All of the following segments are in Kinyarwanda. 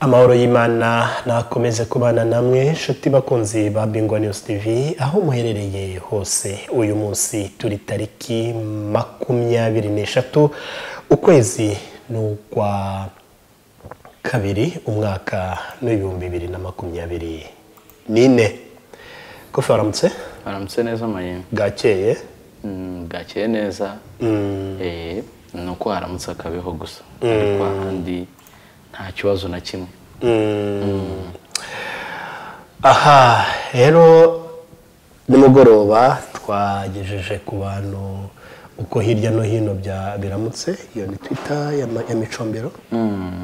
amahoro y'imana nakomeze kubana namwe inshuti bakunzi ba bingwa news tv aho muherereye hose uyu munsi turi tariki makumyabiri n'eshatu ukwezi ni ukwa kabiri umwaka n'ibihumbi bibiri na makumyabiri n'ine kofi waramutse baramutse neza mayembe bwakeye Mm, bwakeye neza Eh, ni uko haramutse akabeho gusa ariko ahandi nta kibazo na kimwe aha rero nimugoroba twagejeje ku bantu uko hirya no hino bya biramutse iyo ni twita ya ma- ya micombero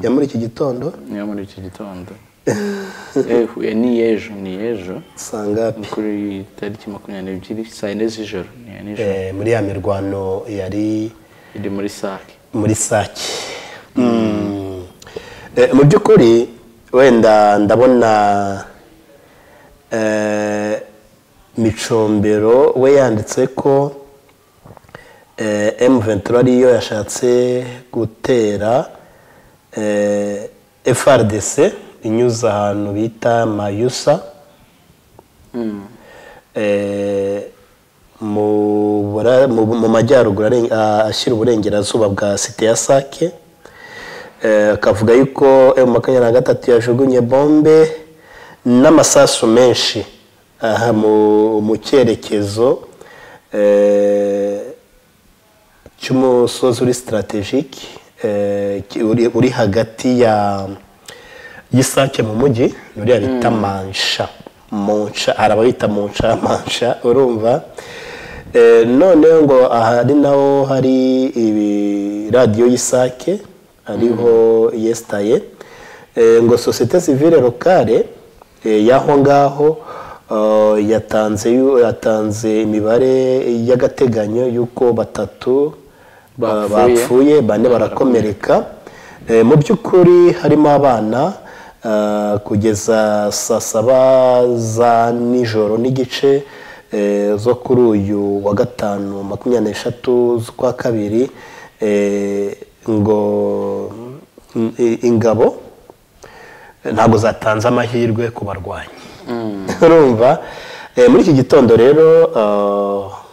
ya muri iki gitondo niyo muri iki gitondo Eh, huye ni ejo ni ejo usanga Ni kuri tariki makumyabiri n'ebyiri saa yine z'ijoro ni iya nijoro eh, muri ya mirwano yari iri muri sake muri sake Mm. Eh, mu by'ukuri wenda ndabona eh, micombero we yanditse ko eh, M23 ariyo yashatse gutera eh, FRDC inyuze ahantu bita Mayusa eh, mu bura- mu- mu majyaruguru aren- a- ashyira uburengerazuba bwa site ya sake Eh, akavuga yuko emu makumyabiri na gatatu yajugunye bombe n'amasasu menshi aha mu mu cyerekezo eh, cy'umusozi uri sitarategike uri uri hagati ya y'isake mu mujyi uriya bita mansha munsha hari ababita munsha mansha urumva Eh, noneho ngo aha ari naho hari ibi radiyo y'isake ariho yesitaye Eh, ngo sosiyete sivile lokale eh, y'aho ngaho Uh, yatanze yu- yatanze imibare y'agateganyo y'uko batatu ba- Bapfuye. bapfuye bane barakomereka Eh, mu by'ukuri harimo abana ah, kugeza saa saba za nijoro n'igice eh, zo kuri uyu wa gatanu makumyabiri n'eshatu z'ukwa kabiri eh, ngo mm, i- ingabo ntabwo zatanze amahirwe ku barwanyi urumva Eh, muri iki gitondo rero ah,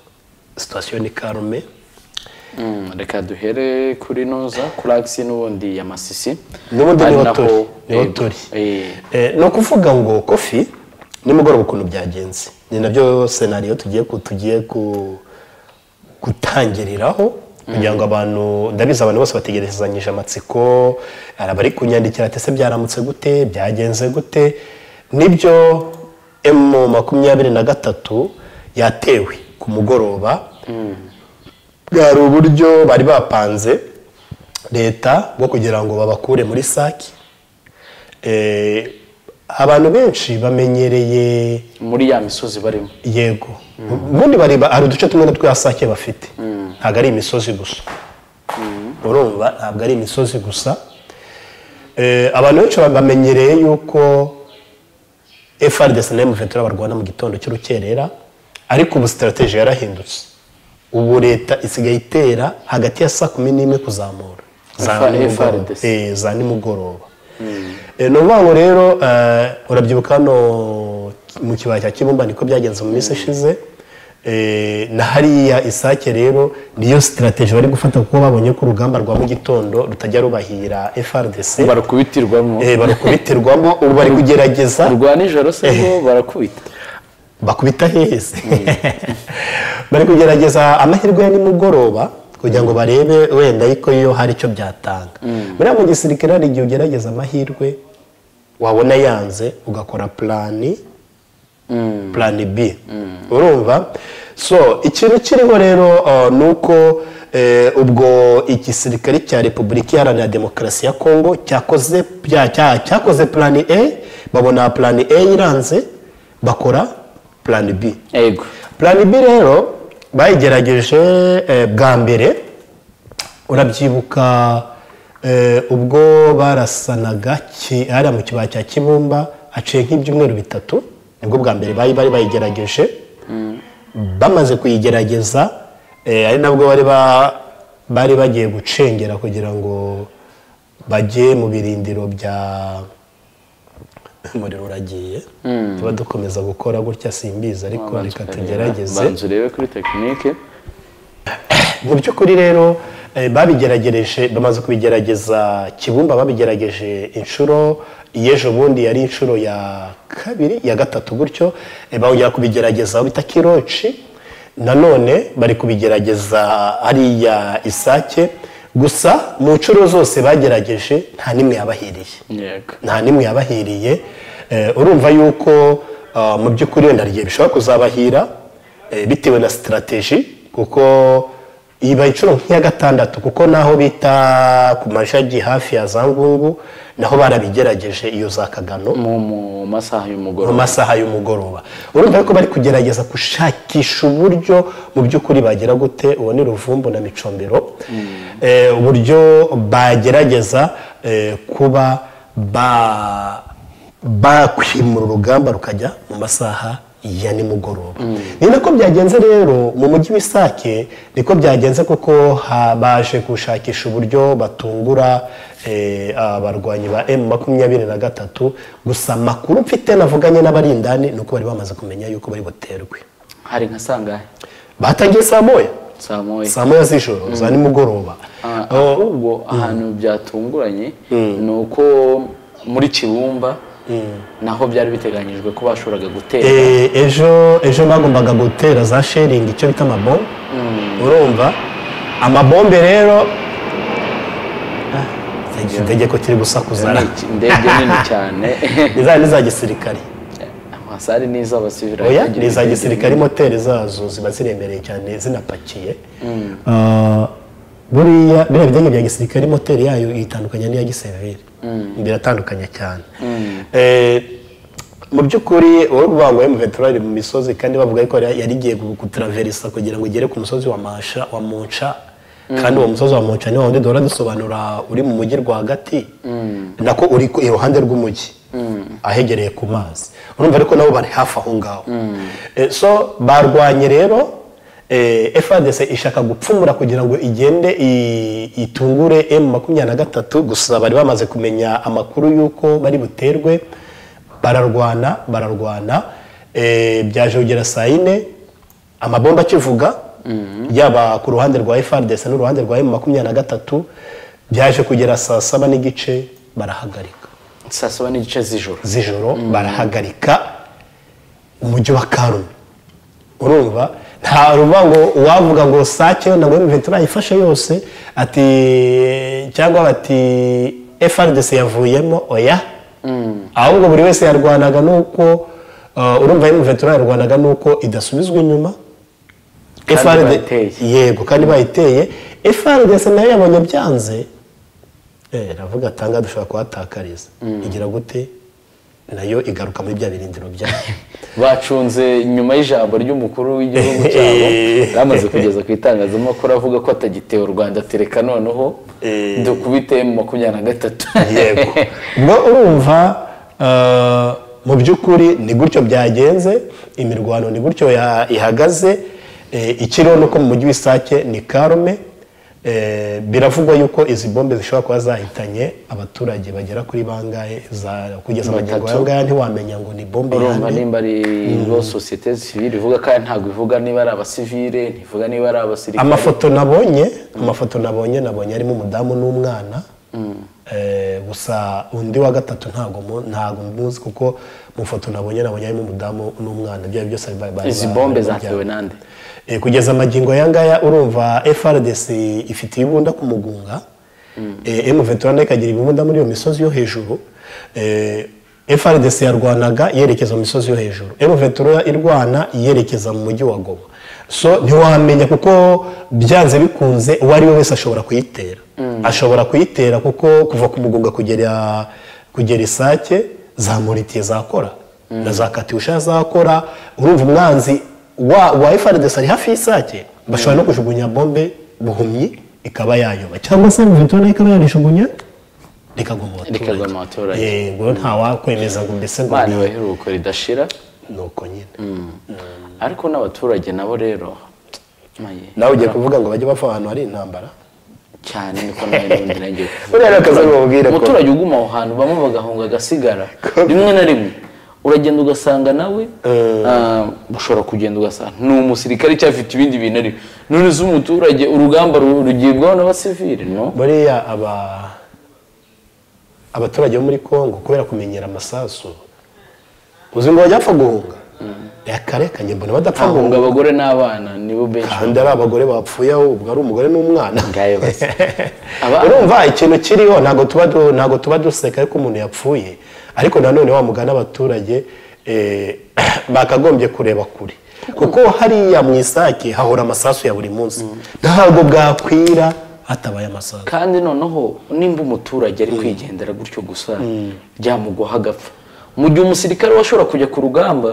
sitasiyo ni karume Mm, reka duhere kuri noza kuri agisi n'ubundi ya masisi n'ubundi Ari niho naho- turi niho Yego. turi Eh, Eh, ni ukuvuga ngo kofi nimugoroba ukuntu byagenze ni nabyo senariyo tugiye ku- tugiye ku- gutangiriraho kugira ngo abantu ndabizi abantu bose bategerezanyije amatsiko hari abari kunyandikira ati ese byaramutse gute byagenze gute nibyo emu makumyabiri na gatatu yatewe ku mugoroba bwari uburyo bari bapanze leta bwo kugira ngo babakure muri sake Eh, abantu benshi bamenyereye muri ya misozi barimo yego ubundi bareba hari uduce tumwe na twa sake bafite ntabwo ari imisozi gusa urumva ntabwo ari imisozi gusa Eh, abantu benshi bamenyereye yuko FRDC na M23 barwana mu gitondo cy'urukerera ariko ubu sitarateji yarahindutse ubu leta isigaye itera hagati ya saa kumi n'imwe kuzamura za F- nimugoroba. FRDC. Eh, za nimugoroba Eh, ni ukuvuga ngo rero eh, urabyibuka hano mu kibaya cya kibumba niko byagenze mu minsi ishize Eh, na hariya isake rero niyo sitarateji bari gufata kuko babonye ko urugamba rwa mu gitondo rutajya rubahiira FRDC barukubitirwamo Eh, barukubitirwamo ubu bari kugerageza rwa nijoro se bo barakubita bakubita hehese bari kugerageza amahirwe ya nimugoroba kugira ngo barebe wenda ariko iyo hari icyo byatanga buriya mu gisirikare hari igihe ugerageza amahirwe wabona yanze ugakora purani purani bi urumva so ikintu kiriho rero uh, ni uko eh, ubwo igisirikare cya repubulika iharanira demokarasi ya kongo cyakoze bya- cya- cyakoze purani a babona purani a iranze bakora purani b yego purani b rero bayigerageje eh, bwa mbere urabyibuka eh, ubwo barasanaga ki- hariya mu kibaya cya kibumba haciye nk'ibyumweru bitatu nibwo bwa mbere bari bari bayigerageje bamaze kuyigerageza eh, ari nabwo bari ba- bari bagiye gucengera kugira ngo bajye mu birindiro bya umuriro uragiye tuba dukomeza gukora gutya simbizi ariko reka tugerageze banza urebe kuri tekinike mu by'ukuri rero eh, babigeragereje bamaze kubigerageza kibumba babigerageje inshuro y'ejo bundi yari inshuro ya kabiri ya gatatu gutyo eh, bongera kubigerageza aho bita kiroci nanone bari kubigerageza hariya isake gusa mu nshuro zose bagerageje nta n'imwe yabahiriye yego nta n'imwe yabahiriye Eh, urumva yuko ah, mu by'ukuri wenda rigiye bishobora kuzabahira eh, bitewe na sitarateji kuko iba inshuro nk'iya gatandatu kuko naho bita ku mashagi hafi ya za ngungu naho barabigerageje iyo za kagano mu mu masaha mu y'umugoroba masaha y'umugoroba urumva yuko bari kugerageza gushakisha uburyo mu by'ukuri bagera gute uwo ni ruvumbu na micombero Eh, uburyo bagerageza eh, kuba ba- bakwimura urugamba rukajya mu masaha ya nimugoroba ni nako byagenze rero mu mujyi w'isake niko byagenze kuko ha- baje gushakisha uburyo batungura eh, abarwanyi ba emu makumyabiri na gatatu gusa amakuru mfite navuganye n'abarindani ni uko bari bamaze kumenya yuko bari buterwe hari nka sangahe batangiye saa moya saa moya saa moya z'ijoro za nimugoroba Ah, Oh, ahubwo ahantu byatunguranye ni uko muri kibumba naho byari biteganyijwe ko bashoboraga gutera Eh, ejo ejo bagombaga gutera za sheringi icyo bita amabombe urumva amabombe rero itegeko kiri gusakuza Ni iki- indege nini cyane iza n'iza gisirikare wasari n'iz'abasivili oya ni iza gisirikare moteri zazo ziba ziremereye cyane zinapakiye Ah, buriya biriya bidenge bya gisirikare moteri yayo itandukanye n'iya gisivili biratandukanye cyane Eh, mu by'ukuri uwo bangwa mu veterari mu misozi kandi bavuga ko yari yari igiye gutaraverisa kugira ngo igere ku musozi wa masha wa munca kandi uwo musozi wa munca niwo wundi duhora dusobanura uri mu mujyi rwagati nako uri ku- iruhande rw'umujyi ahegereye ku mazi urumva ariko nabo bari hafi aho ngaho Eh, so barwanye rero efadese ishaka gupfumura kugira ngo igende i- itungure emu makumyabiri na gatatu gusa bari bamaze kumenya amakuru y'uko bari buterwe bararwana bararwana eh, byaje kugera saa yine amabomba akivuga yaba ku ruhande rwa efadese n'uruhande rwa emu makumyabiri na gatatu byaje kugera saa saba n'igice barahagarika saa saba n'igice z'ijoro z'ijoro barahagarika umujyi wa karume urumva nta ruba ngo uwavuga ngo sake wenda ngo emuventura ifashe yose ati cyangwa bati FRDC yavuyemo oya ahubwo buri wese yarwanaga nuko uh, urumva emuventura yarwanaga nuko idasubizwa inyuma Kandi FRD bayiteye. yego kandi bayiteye FRDC nayo yabonye byanze Eh, ravuga atanga dushobora kuhatakariza igira gute nayo igaruka muri bya birindiro byayo bacunze nyuma y'ijambo ry'umukuru w'igihugu cyabo Eh. yamaze kugeza ku itangazamakuru avuga ko atagiteye u rwanda tereka noneho Eh. dukubite mu makumyabiri na gatatu yego ubwo urumva eh, mu by'ukuri ni gutyo byagenze imirwano ni gutyo ya- ihagaze eh, ikiriho nuko mu mujyi w'isake ni karume eh, biravugwa yuko izi bombe zishobora kuba zahitanye abaturage bagera kuri bangahe za- kugeza magingo Batatu. aya ngaya ntiwamenya ngo ni bombe urumva yande. nimba ari bo sosiyete sivile ivuga kandi ntabwo ivuga niba ari abasivile ntivuga niba ari abasirikare amafoto nabonye amafoto nabonye nabonye arimo umudamu n'umwana Eh, gusa undi wa gatatu ntago mu- ntago muzi kuko mu foto nabonye nabonye harimo umudamu n'umwana ibyo ari byo byose bari bari- bari izi bombe bari- zatewe nande Eh, kugeza amagingo aya ngaya urumva FRDC ifitiye ibunda ku mugunga Eh, M23 nayo ikagira ibunda muri iyo misozi yo hejuru Eh, FRDC yarwanaga yerekeza mu misozi yo hejuru M23 irwana yerekeza mu mujyi wa Goma so ntiwamenya kuko byanze bikunze uwo ari we wese ashobora kuyitera ashobora kuyitera kuko kuva ku mugunga kugera kugera isake zamuritiye zakora na za katyusha zakora urumva umwanzi wa, wa FRDC ari hafi y'isake bashobora no kujugunya bombe buhumyi ikaba yayoba cyangwa se muvitona ikaba yarishugunya rikagwa mu baturage Rikagwa mu baturage. yego ntawakwemeza ngo mbese ngo imana ni- ibaheruka ridashira nuko nyine ariko n'abaturage nabo rero maye nawe ugiye kuvuga ngo bajye bava ahantu hari intambara cyane niko nawe n'ubundi nagiye Buriya ni akazi bamubwira ko- umuturage uguma aho hantu bamwe bagahunga agasigara rimwe na rimwe uragenda ugasanga nawe ah, ushobora kugenda ugasanga ni umusirikare cyangwa afite ibindi bintu ari none uzi umuturage urugamba ru- rugibwaho n'abasivili no buriya aba abaturage bo muri congo kubera kumenyera amasasu uzi ngo bajya bapfa guhunga yakarekanye mbona badapfa ahunga guhunga abagore n'abana nibo benshi kandi ari abagore bapfuye ahubwo ari umugore n'umwana ngayo basi Aba- urumva ikintu kiriho ntabwo tuba du- ntabwo tuba duseka ariko umuntu yapfuye ariko nanone wa mugani abaturage eh, bakagombye kureba kure kuko hariya mu isake hahora amasasu ya buri munsi ntabwo bwakwira hatabaye amasasu kandi noneho nimba umuturage ari kwigendera gutyo gusa byamuguha agapfa mu gihe umusirikare washobora kujya ku rugamba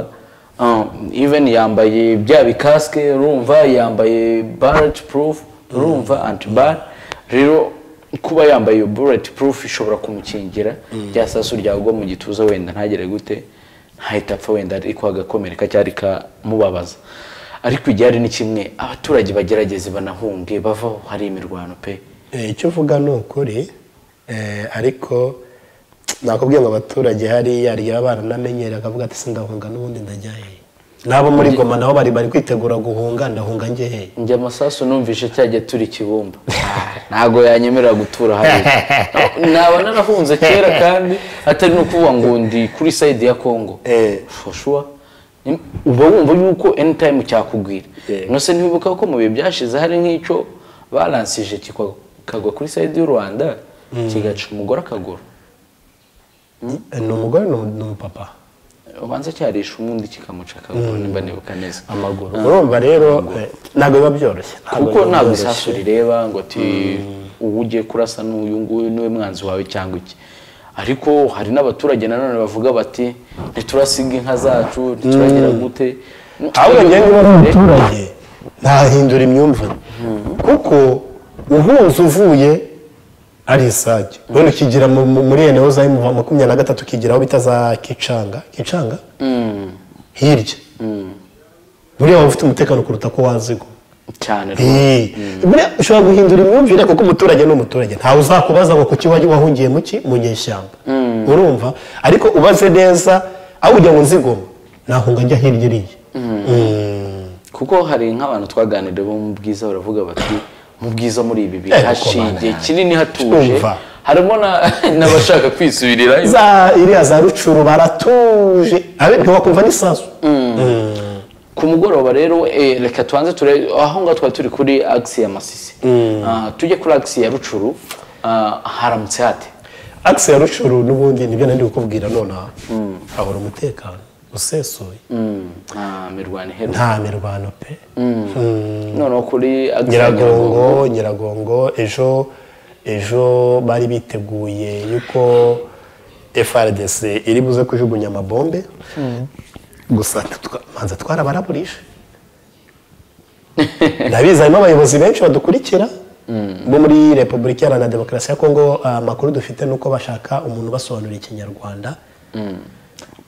even yambaye bya bikasike urumva yambaye barrett proof urumva antibar rero kuba yambaye iyo bullet proof ishobora kumukingira rya sasu ryagwa mu gituza wenda ntagere gute ntahita apfa wenda ariko agakomereka cyangwa rikamubabaza ariko igihari ni kimwe abaturage bagerageze banahunge bavaho hari imirwano pe Eh, icyo uvuga ni ukuri eh, ariko nakubwiye ngo abaturage hariya ryaba baranamenyereye akavuga ati sindahunga n'ubundi ndajyahe n'abo muri goma nabo bari bari kwitegura guhunga ndahunga ngehe njye amasasu numvishe cyajya turi ikibumba ntabwo yanyemerera gutura hariya naba narahunze kera kandi atari no kuvuga ngo ndi kuri sayidi ya kongo Eh. shoshuwa ni- uba wumva yuko anytime cyakugwira Eh. nose ntibibuka ko mu bihe byashize hari nk'icyo balansije kikwa- kikagwa kuri sayidi y'u rwanda kigaca umugore akaguru ni umugore ni umu- ni umupapa ubanza cyarisha undi kikamuca akaguru nimba nibuka neza amaguru urumva rero eh, ntabwo biba byoroshye kuko biba ntabwo byoroshye. isasu rireba ngo ati uwo ugiye kurasa n'uyu nguyu niwe mwanzi wawe cyangwa iki ariko hari n'abaturage nanone bavuga bati ntiturasiga inka zacu ntituragira gute ahubwo njyewe niba ari umuturage ntahindura imyumvire kuko uhunze uvuye ari isake none ukigira mu- mu- muri ene za emu makumyabiri na gatatu ukigira aho bita za kicanga kicanga hirya buriya waba ufite umutekano kuruta ko wazigwa cyane rwose Eh, buriya ushobora guhindura imyumvire kuko umuturage ni umuturage ntawe uzakubaza ngo kuki wajya wahungiye mu ki mu nyeshyamba urumva ariko ubaze neza aho ujya ngo nzigoma nahunga njya hirya iriya Mm. kuko hari nk'abantu twaganiriye bo mu bwiza baravuga bati mu bwiza muri ibi bihe Eh, kuko hashingiye bana- kinini hatuje Twumva. harimo na- n'abashaka kwisubirirayo za iriya za rucuru baratuje abe ntiwakumva n'isasu ku mugoroba rero eh, reka tubanze turebe aho ngaho twari turi kuri agisi ya masisi Ah, tujye kuri agisi ya rucuru ah, haramutse hate akisi ya rucuru n'ubundi nibyo nari kukubwira nonaha hahora umutekano usesuye nta mirwano iheruka nta mirwano pe noneho kuri agisi ya nyiragongo nyiragongo nyiragongo ejo ejo bari biteguye yuko frdc iri buze kujugunya amabombe gusa twa- manza twarabaraburije ndabizi harimo abayobozi benshi badukurikira bo muri repubulika iharanira demokarasi ya kongo amakuru dufite ni uko bashaka umuntu ubasobanurira ikinyarwanda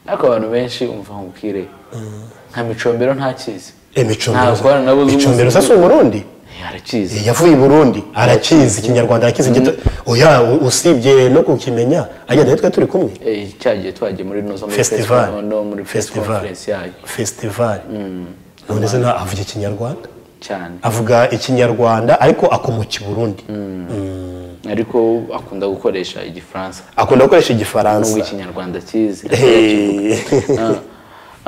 ariko abantu benshi umva nkubwire nka micombero ntakizi imicombero Ntabwo nabo uzi micombero umuzi. se si umurundi arakizi yavuye i burundi arakizi ikinyarwanda arakizi gito oya u- usibye no kukimenya agenda nitwe turi kumwe Eh, cyagiye twagiye muri no muri festival press- no muri press festival conference yayo festival none se nta- avuga ikinyarwanda cyane avuga ikinyarwanda ariko akomoka i burundi ariko akunda gukoresha igifaransa akunda gukoresha n'ubwo igifaransa ikinyarwanda akizi Eh,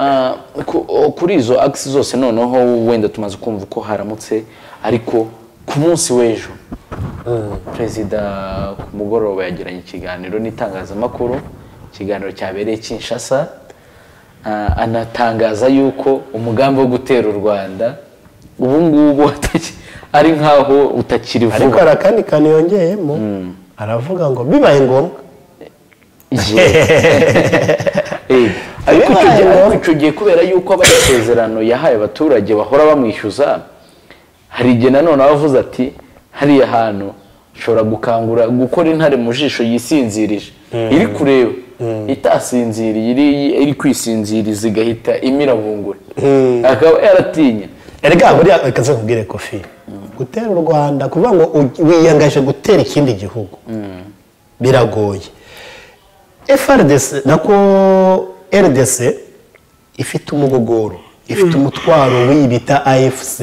Ah, ku- o- kuri izo agisi zose noneho wenda tumaze kumva uko haramutse ariko ku munsi w'ejo perezida ku mugoroba yagiranye ikiganiro n'itangazamakuru ikiganiro cyabereye kinshasa Ah, anatangaza yuko umugambi wo gutera u rwanda ubu ngubu ataki- ari nk'aho utakiri ariko vuba hari akandi kantu yongeyemo aravuga ngo bibaye ngombwa Eh, ariko Bibaye icyo gihe- ngombwa. ariko icyo gihe kubera yuko aba amasezerano yahaye abaturage bahora bamwishyuza hari igihe nanone aba avuze ati hariya hantu ushobora gukangura gukora intare mu jisho yisinzirije iri kureba itasinziriye iri- iri kwisinziriza igahita imirabungura akaba yaratinya erega buriya reka nze nkubwire kofi gutera u rwanda kuvuga ngo uj- wiyangaje gutera ikindi gihugu biragoye FRDC nako RDC ifite umugogoro ifite umutwaro w'iyi bita AFC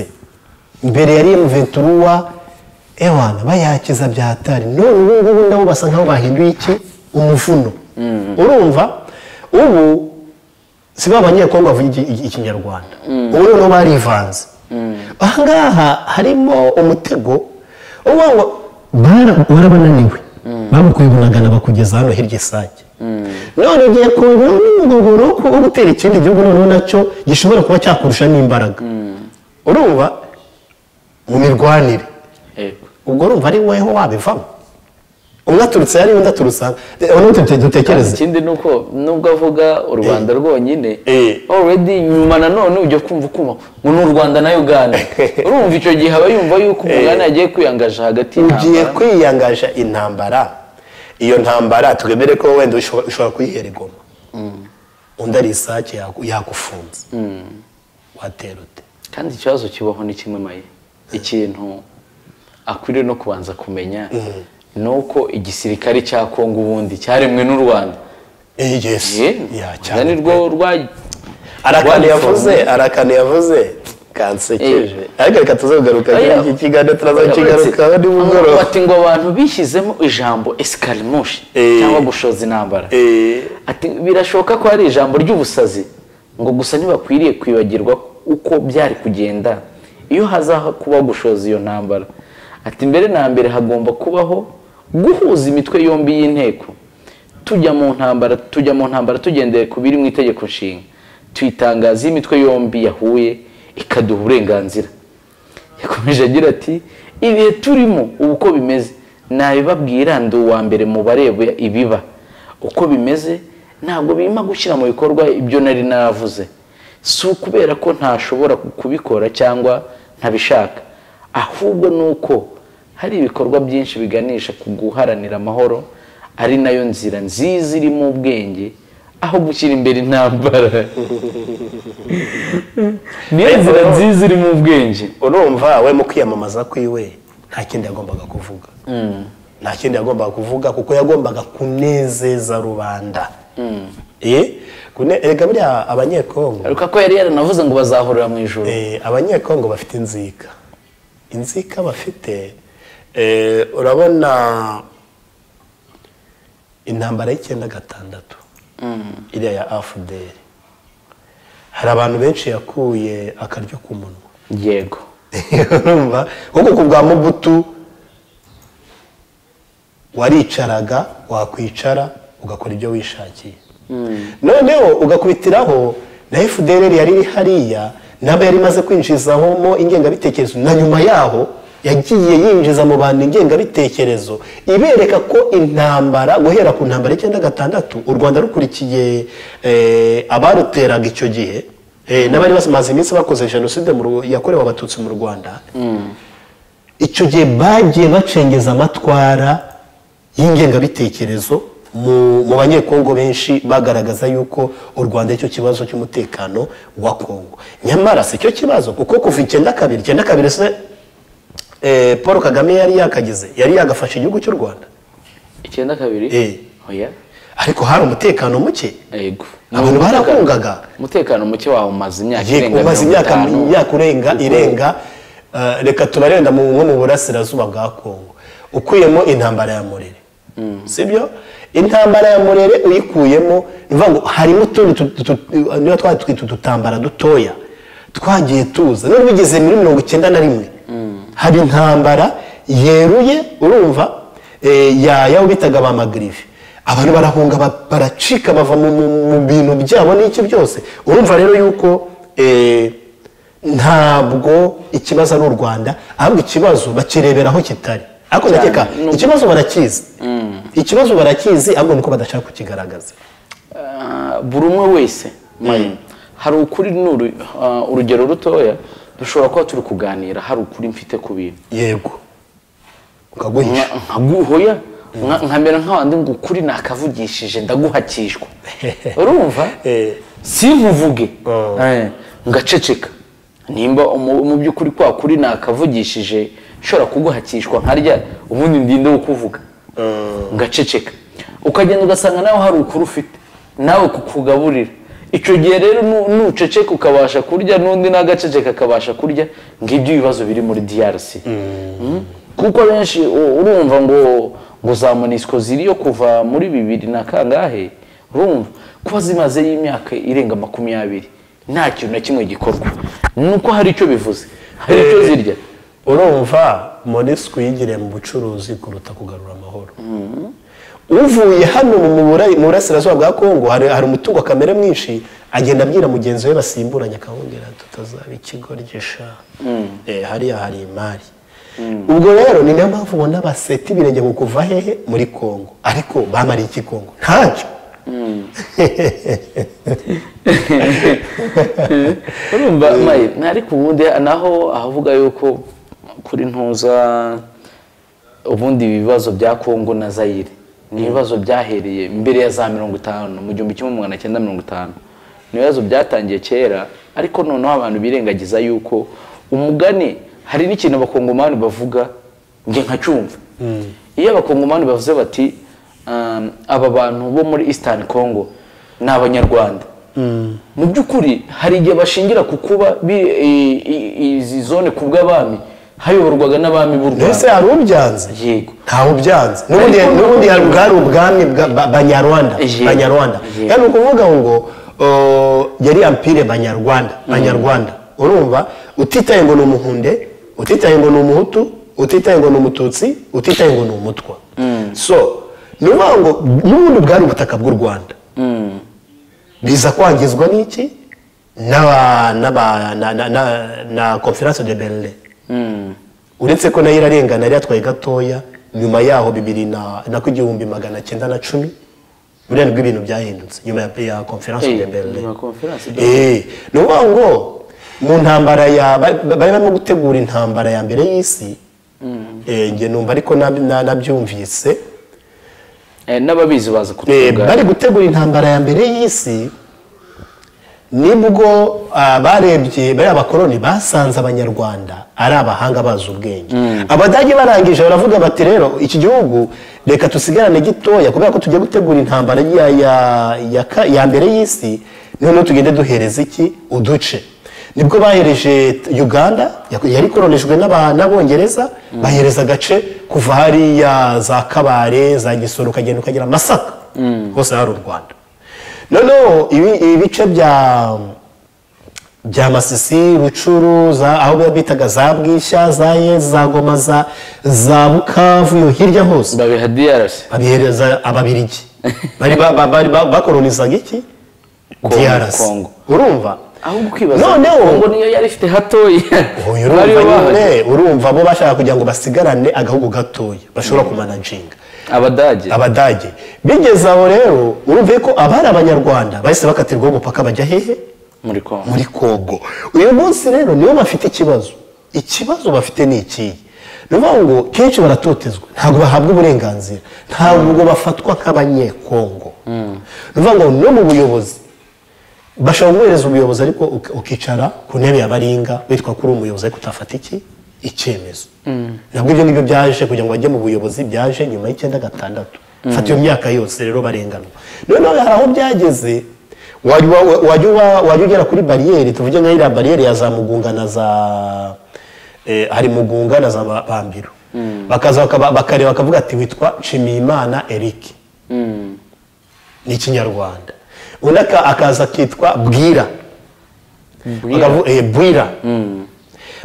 mbere yari M23 ewana bayakiza byatari none ubu ngubu nabo basa nkaho bahinduye iki umuvuno urumva ubu si ba banyekongo bavuga iki- iki- ikinyarwanda ubu noneho barivanze ahangaha harimo umutego uba ngo bara- warabananiwe bamukuye ubunagana bakugeza hano hirya isake none ugiye kongera n'umugogoro wo ku- wo gutera ikindi gihugu noneho nacyo gishobora kuba cyakurusha n'imbaraga urumva mu mirwanire yego ubwo urumva ari weho wabivamo umwe aturutse hariya undi aturutse aha Eh, ubundi dute- kandi dutekereze ikindi ni uko nubwo avuga u rwanda rwonyine Eh. already nyuma nanone ujya kumva ukumva ngo ni u rwanda na uganda urumva icyo gihe aba yumva yuko umuganda yagiye kwiyangaje hagati ugiye y'intambara kwiyangaje intambara iyo ntambara twemere ko wenda ushobora ushobora kuyihera igoma undi ari isake yaku- yagufunze watera ute kandi ikibazo kibaho ni kimwe maye ikintu akwiriye no kubanza kumenya ni uko igisirikare cya kongo ubundi cyaremwe n'u rwanda Eh, yes. Ya, Eh, urwanda ni cyane rwo rwa arakanu rwaniforomye. yavuze arakanu yavuze kansekeje ariko reka tuzagugaruka Oya. iki kiganiro tuzakigarukaho Aho nimugoroba Bati ngo abantu bishyizemo ijambo esikarimushi Eh. cyangwa gushoza intambara Eh, Ati birashoboka ko hari ijambo ry'ubusazi ngo gusa ntibakwiriye kwibagirwa uko byari kugenda iyo hazaho kuba gushoza iyo ntambara ati mbere na mbere hagomba kubaho guhuza imitwe yombi y'inteko tujya mu ntambara tujya mu ntambara tugendeye ku biri mu itegeko nshinga tuyitangaza iyo imitwe yombi yahuye ikaduha uburenganzira yakomeje agira ati ibihe turimo ubu uko bimeze nabibabwira ndi uwa mbere mu bareba ibiba uko bimeze ntabwo birimo gushyira mu bikorwa ibyo nari naravuze si ukubera ko ntashobora kubikora cyangwa ntabishaka ahubwo ni uko hari ibikorwa byinshi biganisha ku guharanira amahoro ari nayo nzira nziza irimo ubwenge aho gushyira imbere intambara niyo nzira nziza irimo ubwenge urumva we mu kwiyamamaza kwiwe nta kindi yagombaga kuvuga nta kindi yagombaga kuvuga kuko yagombaga kunezeza rubanda Eh, kune- erega buriya abanyekongo ariko ko yari yaranavuze ngo bazahurira mu ijoro eh, abanyekongo bafite inzika inzika bafite eh, urabona intambara y'icyenda gatandatu iriya ya afuderi hari abantu benshi yakuye akaryo k'umunwa yego urumva nk'uko ku bwa mubutu waricaraga wakwicara ugakora ibyo wishakiye noneho ugakubitiraho na fdr yari iri hariya nabo yari imaze kwinjizamo ingengabitekerezo na nyuma yaho yagiye yinjiza mu bantu ingengabitekerezo ibereka ko intambara guhera ku ntambara y'icyenda gatandatu u rwanda rukurikiye eh, abaruteraga icyo gihe eh, n'abari bamaze iminsi bakoze jenoside mu Ru- yakorewe abatutsi mu rwanda icyo gihe bagiye bacengeza amatwara y'ingengabitekerezo mu mu banyekongo benshi bagaragaza yuko u rwanda aricyo kibazo cy'umutekano wa kongo nyamara si cyo kibazo kuko kuva icyenda kabiri icyenda kabiri se eh, paul kagame yari yakagize yari yagafashe igihugu cy'u rwanda icyenda kabiri Eh. oya ariko hari umutekano muke yego abantu barahungaga umutekano muke wawe umaze imyaka Yego, irenga umaze imyaka mirongo itanu imyaka urenga Uko- irenga eh, reka tubarenda mu- nko mu burasirazuba bwa kongo ukuyemo intambara ya murere sibyo intambara ya murere uyikuyemo ni ukuvuga ngo harimo utundi tu- tu- tu- niba twari twita udutambara dutoya twagiye tuza none bigeze muri mirongo icyenda na rimwe hari intambara yeruye urumva eh, ya yawe bitaga ba magrive abantu barahunga ba- baracika bava mu, mu, mu bintu byabo n'iki byose urumva rero yuko eh, ntabwo ikibazo ari u rwanda ahubwo ikibazo bakirebera aho kitari ariko Cyane. ndakeka ikibazo barakizi ikibazo barakizi ahubwo nuko badashaka kukigaragaza Ah, buri umwe wese Maye, hari ukuri ni uru- ah, urugero rutoya dushobora kuba turi kuganira hari ukuri mfite ku bintu yego ukaguhisha Nka- nkaguhoya nka- nkamera nk'abandi ngo ukuri nakavugishije ndaguhakishwa urumva Eh. sinkuvuge Oh. Eh, ngaceceka nimba umu- mu by'ukuri kwa kuri nakavugishije ishobora kuguhakishwa nka rya ubundi ndinde wo kuvuga ngaceceka ukagenda ugasanga nawe hari ukuri ufite nawe kukugaburira icyo gihe rero nu- nuceceka ukabasha kurya n'undi n'agaceceka akabasha kurya ngibyo ibibazo biri muri DRC Mm. kuko benshi u- urumva ngo ngo za monisco ziriyo kuva muri bibiri na kangahe urumva kuba zimazeyo imyaka irenga makumyabiri nta kintu na kimwe gikorwa nuko hari icyo bivuze hari icyo zirya urumva monisiko yigiriye mu bucuruzi kuruta kugarura amahoro uvuye hano mu Bura- mu burasirazuba bwa kongo hari hari umutungo kamere mwinshi agenda abwira mugenzi we basimburanye akawongera tutazaba ikigoryi sha Eh, hariya hari imari ubwo rero ni niyo mpamvu ubona baseta ibirenge ngo kuva hehe muri kongo ariko bamariye iki kongo ntacyo urumva mayi ariko ubundi naho ahavuga yuko kuri ntuza ubundi ibibazo bya kongo na zayire ni ibibazo byahereye mbere ya za mirongo itanu mu gihumbi kimwe magana cyenda mirongo itanu ni ibibazo byatangiye kera ariko noneho abantu birengagiza yuko umugani hari n'ikintu abakongomani bavuga njye nkacyumva iyo abakongomani bavuze bati um, aba bantu bo muri eastern congo ni abanyarwanda mu by'ukuri hari igihe bashingira ku kuba bi- i- i- izi zone ku bw'abami hayoborwaga n'abami b'u mbese rwanda hari ubyanze yego ntawe ubyanze n'ubundi Ariko- n'ubundi hari bwari ubwami bwa- ba- banyarwanda Yego. banyarwanda Yego. yani ukuvuga ngo uh, yari ampire banyarwanda banyarwanda urumva utitaye ngo ni umuhunde utitaye ngo ni umuhutu utitaye ngo ni umututsi utitaye ngo ni umutwa so ni ukuvuga ngo n'ubundi bwari ubutaka bw'u rwanda biza kwangizwa n'iki n'aba n'aba na na na na conference de berlin uretse ko nayo irarengana yari yatwaye gatoya nyuma yaho bibiri na na ku igihumbi magana cyenda na cumi buriya nibwo ibintu byahindutse nyuma ya, ya conference Eh, de berlin nyuma ya conference de eh ni ukuvuga ngo mu ntambara ya ba- ba- bari barimo gutegura intambara ya mbere y'isi eh njye numva ariko nab- na- nabyumvise Eh, n'ababizi baza Eh, kutubwira bari gutegura intambara ya mbere y'isi nibwo ah, barebye bariya bakoroni basanze abanyarwanda ari abahanga bazi ubwenge abadage barangije baravuga bati rero iki gihugu reka dusigarane gitoya kubera ko tugiye gutegura intambara ya, ya, ya, ka- ya mbere y'isi noneho tugende duhereza iki uduce nibwo bahereje t- uganda yaku- yari koronejwe n'aba- n'abongereza bahereza agace kuva hariya za kabare za gisoro ukagenda ukagera masaka hose hari u rwanda noneho ibi- ibice bya bya masisi rucuru za aho biba bitaga za bwishya za ye za goma za za bukavu yo hirya hose babiha DRC babihereza ababirigi bari ba- ba- bari ba- bakolonizaga iki Kongo, DRC Kongo. urumva ahubwo ukibaza Noneho- ngo niyo yari ifite hatoya Oya, Bariyo urumva bahaje. nyine urumva bo bashaka kugira ngo basigarane agahugu gatoya bashobora kumanaginga abadage abadage bigeze aho rero urumve ko abari abanyarwanda bahise bakatirwaho umupaka bajya hehe muri kongo muri kongo uyu munsi rero nibo bafite ikibazo ikibazo bafite ni ikihe ni ukuvuga ngo kenshi baratotezwa ntabwo bahabwa uburenganzira ntabwo bafatwa nk'abanyekongo ni ukuvuga ngo no mu buyobozi bashobora guhereza ubuyobozi ariko uki- ukicara ku ntebe ya baringa witwa ko uri umuyobozi ariko utafata iki icyemezo nabwo ibyo ngibyo byaje kugira ngo bajye mu buyobozi byaje nyuma y'icyenda gatandatu fata iyo myaka yose rero barenganwa noneho hari aho byageze wajya wa- wajya uba- wajya ugera kuri bariyeri tuvuge nka iriya bariyeri ya za mugunga na za eh, hari mugunga na za Ba- bambiro bakaza bakaba- bakareba bakavuga ati witwa nshimiyimana eric ni ikinyarwanda undi aka- akaza akitwa bwira Bwira. Bakavu- eh, bwira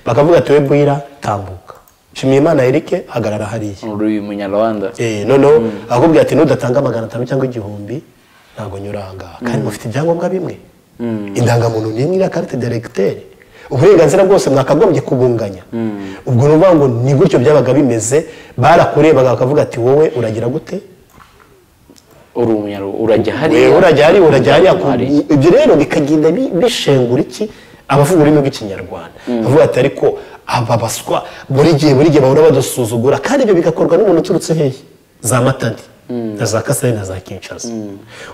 bakavuga ati we bwira tambuka nshimiyimana eric hagarara hariya uri umunyarwanda Eh, noneho akubwira ati nudatanga magana atanu cyangwa igihumbi ntabwo nyura aha ngaha kandi mufite ibyangombwa bimwe indangamuntu ni imwe iriya karite deregiteri uburenganzira bwose mwakagombye kubunganya ubwo ni ukuvuga ngo ni gutyo byabaga bimeze barakurebaga bakavuga ati wowe uragira gute uri umunyarwanda urajya hariya wewe urajya hariya urajya hariya ku- Hariya. ibyo rero bikagenda bi- bishengura iki abavuga ururimi rw'ikinyarwanda bavuga ati ariko aba baswa buri gihe buri gihe bahora badusuzugura kandi ibyo bigakorwa n'umuntu uturutse hehe za matadi na za kasarine na za kinshasa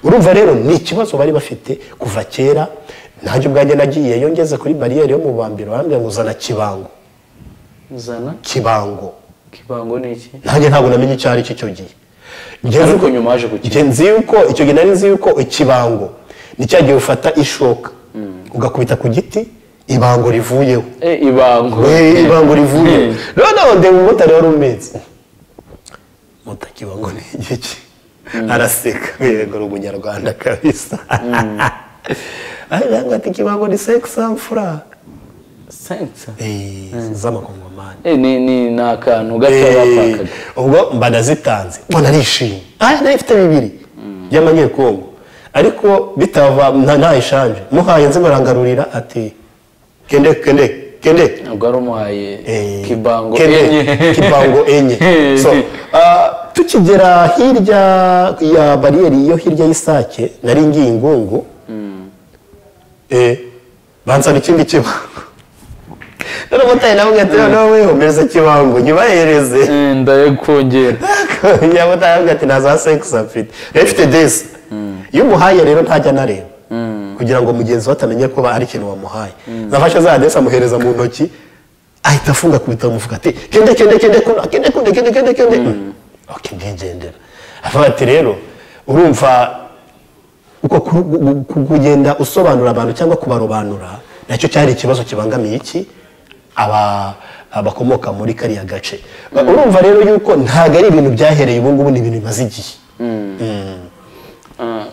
urumva rero ni ikibazo bari bafite kuva kera nanjye ubwanjye nagiyeyo ngeze kuri bariyeri yo mu bambiro barambwira ngo zana kibango zana kibango kibango ni iki nanjye ntabwo namenye icyo ari cyo icyo gihe Njye nzi Ariko ko- nyuma yaje gukira. Njye nzi yuko icyo gihe nari nzi yuko ikibango ni cya gihe ufata ishoka ugakubita ku giti ibango rivuyeho e ibango Eh, ibango rivuyeho Eh. noneho ndeba umumotari wari umetse moto ikibango ni igice araseka yego ni umunyarwanda kabisa ariko ati ikibango ni sex and fura sensa z'amakongomani e ni ni ni akantu gato Eh, bapakaga ubwo mba nazitanze mba narishimye aha nari mfite bibiri by'amanyekongo ariko bitava nta- nta eshanje muhaye nze barangarurira ati kende kende kende ubwo ari umuhaye Eh, kibango kende, enye kibango enye so ah, tukigera hirya ya bariyeri yo hirya y'isake nari ngiye ingungu eh, bansaba ikindi kibango noneho motari nawe ati noneho wehomereza kibango nyibahereze Eh, ndayakongera yaba utaravuga ati nta za sekisi afite efite desi iyo umuhaye rero ntajya anareba kugira ngo mugenzi we atamenye ko hari ikintu wamuhaye zafashe za desi amuhereza mu ntoki ahita afunga ku bitabo amuvuga ati kende kende kende kuna kende kende kende kende kende oke ndigendera avuga ati rero urumva uko ku- gu- gu- kugenda usobanura abantu cyangwa kubarobanura nacyo cyari ikibazo kibangamiye iki aba abakomoka muri kariya gace urumva rero yuko ntabwo ari ibintu byahereye ubu ngubu ni ibintu bimaze igihe Ah,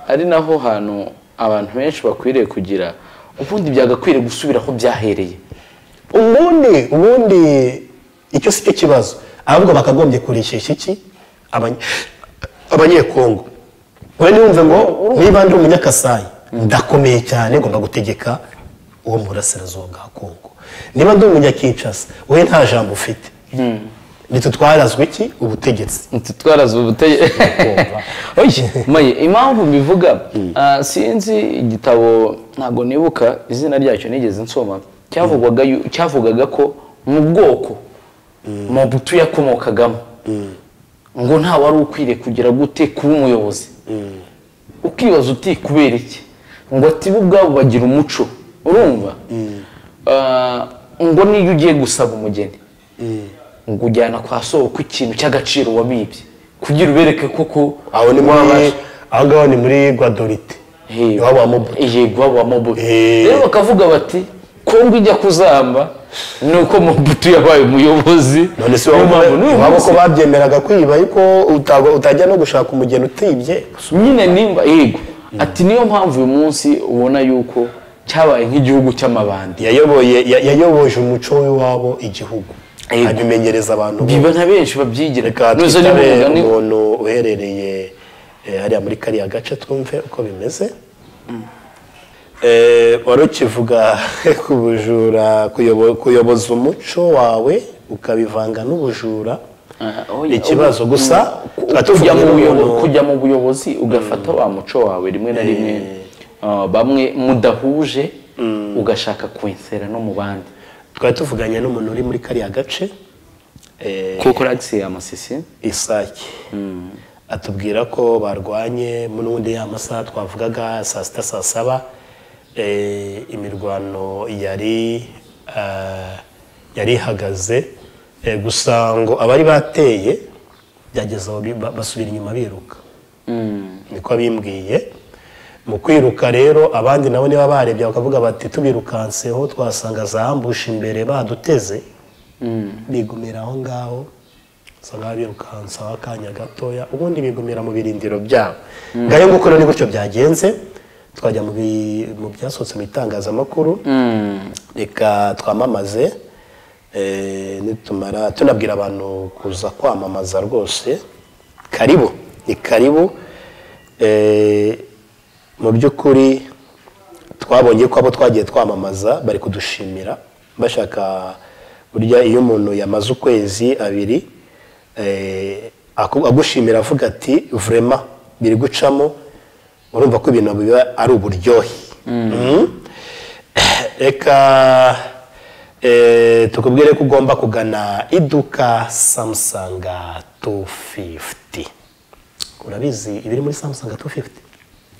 ari naho hantu abantu benshi bakwiriye kugira ubundi byagakwiriye gusubira aho byahereye ubundi ubundi icyo si cyo kibazo ahubwo bakagombye kurishyeshya iki Abanye- abanyekongo we niyumve ngo niba ndi umunyakasayi ndakomeye cyane ngomba gutegeka uwo mu burasirazuba bwa kongo niba ndi umunyakinshasa we nta jambo ufite ndetse twarazwe iki ubutegetsi Ntitwe twaraze ubuteye Maye, impamvu mbivuga ah, sinzi igitabo ntabwo nibuka izina ryacyo nigeze nsoma cyavugwaga yu- cyavugaga ko mu bwoko mu butu yakomokagamo ngo nta wari ukwiriye kugira gute kuba umuyobozi ukibaza uti kubera iki ngo atibe ubwabo bagira umuco urumva Ah, ngo niyo ugiye gusaba umugeni ngo ujyana kwa soko ikintu cy'agaciro wabibye kugira ubereke koko aho ni muri wabasha aho ngaho ni muri gwadorite Hey, iwabo wa mobo yego iwabo wa mobutu Hey. rero bakavuga bati kongo ijya kuzamba ni uko mobutu yabaye umuyobozi none si Niyo mpamvu n'uyu waba munsi ko babyemeraga kwiba ariko utago- utajya no gushaka umugeni utibye nyine nimba yego ati niyo mpamvu uyu munsi ubona yuko cyabaye nk'igihugu cy'amabandi yayoboye ya- yayoboje umuco w'iwabo igihugu Yego. abimenyereza abantu bose. biba na benshi babyigira reka Ntuzi niba twitabe umugani- umuntu uherereye eh, hariya muri kariya gace twumve uko bimeze Eh, wari ukivuga ku bujura kuyobo- kuyoboza umuco wawe ukabivanga n'ubujura Ah, oya, ni ikibazo ubu- gusa tukaba kujya mu tuvuga buyobo- umuntu- kujya mu buyobozi ugafata wa muco wawe rimwe na rimwe ah, bamwe mudahuje ugashaka kwensera no mu bandi twari tuvuganye n'umuntu uri muri kariya gace eh, kuko ragisi amasisi isake atubwira ko barwanye n'ubundi ya masaha twavugaga saa sita saa saba eh, imirwano yari ah, yari ihagaze eh, gusa ngo abari bateye byageze aho bi- ba- basubira inyuma biruka niko bimbwiye mu kwiruka rero abandi nabo niba barebye bakavuga bati tubirukanseho twasanga za ambushi imbere baduteze bigumira aho ngaho gusa ngaho birukansaho akanya gatoya ubundi bigumira mu birindiro byabo ngayo nguko rero ni gutyo byagenze twajya mu bi- mu byasohotse mu itangazamakuru reka twamamaze eh, nitumara tunabwira abantu kuza kwamamaza rwose karibu ni karibu Eh, mu by'ukuri twabonye ko abo twagiye twamamaza bari kudushimira bashaka burya iyo umuntu yamaze ukwezi abiri eh, aku- agushimira avuga ati vrema biri gucamo urumva ko ibintu biba ari uburyohe Mm. reka eh, tukubwire ko ugomba kugana iduka samusanga 250 urabizi ibiri muri samusanga 250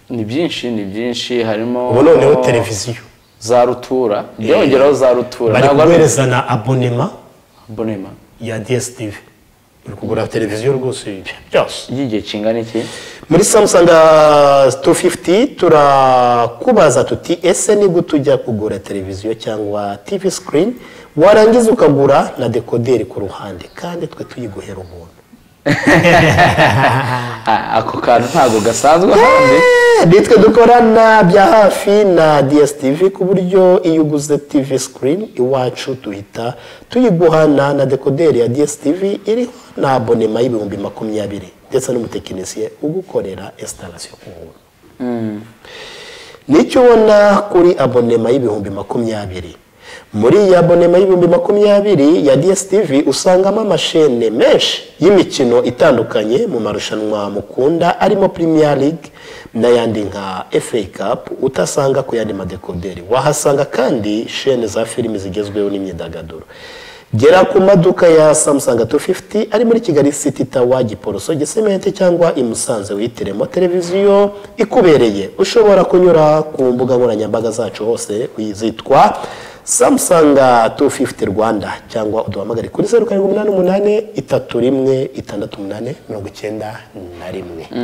ni byinshi ni byinshi harimo ubu noneho televiziyo za rutura byongeraho za rutura bari ntabwo ari- kuguhereza na abonema bonema ya dsitv uri kugura televiziyo rwose byose y'igihe kingana iki muri samusanga 250 turakubaza tuti ese nibwo tujya kugura televiziyo cyangwa tv screen warangiza ukagura na dekoderi ku ruhande kandi twe tuyiguhera ubuntu Ah, ako kantu ntabwo gasanzwe hanze Eh, nitwe dukorana bya hafi na DSTV ku buryo iyo uguze TV screen iwacu duhita tuyiguhana na dekoderi ya DSTV iriho na abonema y'ibihumbi makumyabiri ndetse n'umutekinisiye ugukorera installation ku buntu nicyo ubona kuri abonema y'ibihumbi makumyabiri muri iyi abonema y'ibihumbi makumyabiri ya DSTV usangamo amashene menshi y'imikino itandukanye mu marushanwa mukunda arimo Premier League n'ayandi nka FA Cup utasanga ku yandi madekoderi wahasanga kandi shene za filimi zigezweho n'imyidagaduro gera ku maduka ya samusanga 250 ari muri kigali city tawa giporoso gisemente cyangwa i musanze wihitiremo televiziyo ikubereye ushobora kunyura ku mbuga nkoranyambaga zacu hose zitwa samusanga 250 rwanda cyangwa uduhamagare kuri 0788 31 68 91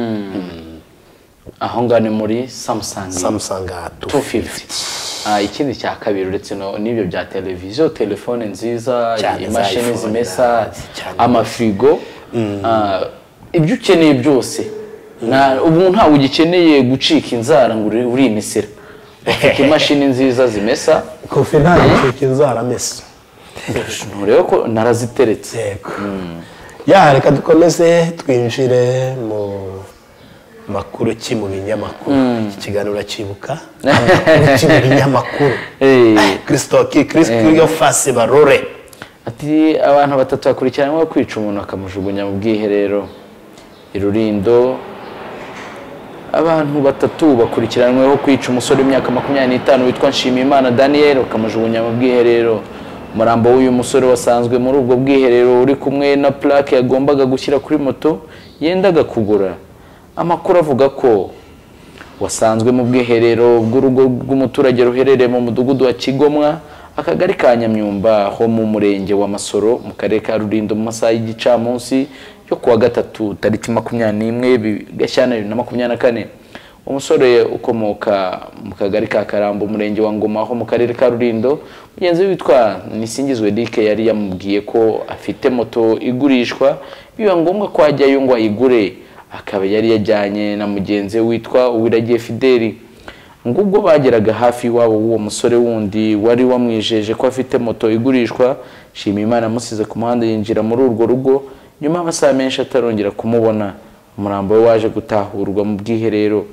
aho ngaho ni muri samusangi samusanga 250 250 Ah, ikindi cya kabiri uretse no- n'ibyo bya televiziyo telefone nziza Cyane za imashini iPhone, zimesa cyane. amafirigo Ah, ibyo ukeneye byose Na- ubu ntawe ugikeneye gucika inzara ngo uri- uri imisira ufite imashini nziza zimesa kofi nta gicuka inzara mesa nturebe ko naraziteretse yego ya reka dukomeze twinjire mu makuru ki mu binyamakuru iki kiganiro uracyibuka amakuru ki mu binyamakuru Eh. kirisitoki kirisitoki fasi barore Ati abantu batatu bakurikiranyweho kwica umuntu bakamujugunya mu bwiherero i Rurindo abantu batatu bakurikiranyweho kwica umusore w'imyaka makumyabiri n'itanu witwa Nshimiyimana Daniel bakamujugunya mu bwiherero umurambo w'uyu musore wasanzwe muri ubwo bwiherero uri kumwe na plaque yagombaga gushyira kuri moto yendaga kugura amakuru avuga ko wasanzwe mu bwiherero bw'urugo rw'umuturage ruherereye mu mudugudu wa kigomwa akagari ka nyamyumba ho mu murenge wa masoro mu karere ka rurindo mu masaha y'igicamunsi yo kuwa gatatu tariki makumyabiri n'imwe bi- gashyantare bibiri na makumyabiri na kane umusore ukomoka mu kagari ka karambo umurenge wa ngoma ho mu karere ka rurindo mugenzi we witwa nisingizwe dike yari yamubwiye ko afite moto igurishwa biba ngombwa ko ajyayo ngo ayigure akaba yari yajyanye na mugenzi we witwa Uwiragiye Fideli ngo ubwo bageraga hafi iwabo w'uwo musore wundi wari wamwijeje ko afite moto igurishwa Nshimiyimana amusize ku muhanda yinjira muri urwo rugo nyuma y'amasaha menshi atarongera kumubona umurambo we waje gutahurwa mu bwiherero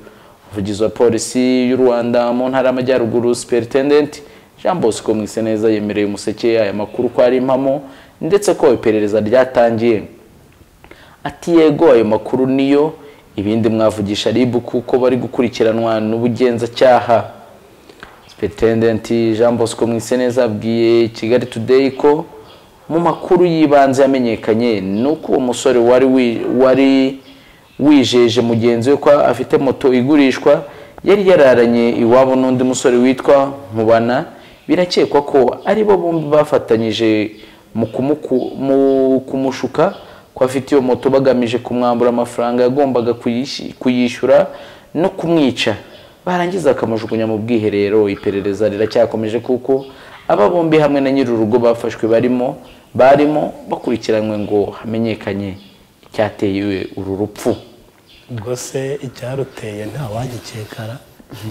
umuvugizi wa polisi y'u Rwanda mu ntara y'amajyaruguru superintendent Jean Bosco Mwiseneza yemereye umuseke aya makuru ko ari impamo ndetse ko iperereza ryatangiye ati yego ayo makuru niyo ibindi mwavugisha ribu kuko bari gukurikiranwa n'ubugenzacyaha superintendent jean bosco mwiseneza abwiye kigali today ko mu makuru y'ibanze yamenyekanye ni uko uwo musore wari wi- wari wijeje mugenzi we ko afite moto igurishwa yari yararanye iwabo n'undi musore witwa nkubana birakekwa ko ari bo bombi bafatanyije mu kumuku- mu kumushuka ko afite iyo moto bagamije kumwambura amafaranga yagombaga kuyishi- kuyishyura no kumwica barangiza bakamujugunya mu bwiherero iperereza riracyakomeje kuko aba bombi hamwe na nyiri urugo bafashwe barimo barimo bakurikiranywe ngo hamenyekanye icyateye uru rupfu rwose icyaruteye ntawagikekara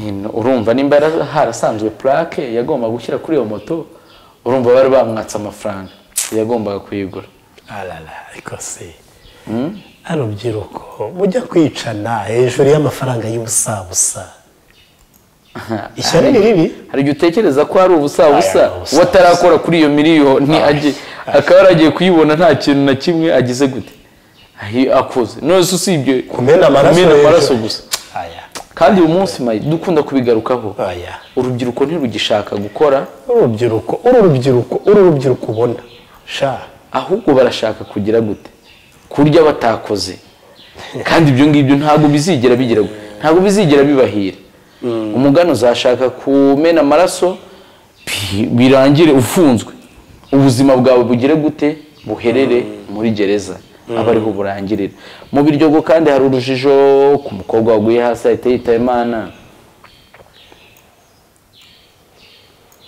Nyine, urumva nimba yara- harasanzwe plaque yagomba gushyira kuri iyo moto urumva bari bamwatse amafaranga yagombaga kuyigura arara ariko se urubyiruko mujya kwicana hejuru y'amafaranga y'ubusabusa ishyari ni ribi hari igihe utekereza ko hari ubusabusa Aya, ubusabusa. uwo atarakora kuri iyo miliyoni agiye- akaba yaragiye kuyibona nta kintu na kimwe agize gute Ahi- akoze nose usibye Kumena amaraso hejuru. amaraso gusa aya kandi uyu munsi mayi dukunda kubigarukaho aya urubyiruko ntirugishaka gukora urubyiruko uru rubyiruko uru rubyiruko ubona sha ahubwo barashaka kugira gute kurya batakoze kandi ibyo ngibyo ntabwo bizigera bigira gu- ntabwo bizigera bibahira umugani uzashaka kumena amaraso bi- birangire ufunzwe ubuzima bwawe bugire gute buherere muri gereza aba ariho burangirira mu biryogo kandi hari urujijo ku mukobwa waguye hasi ahita yitaba imana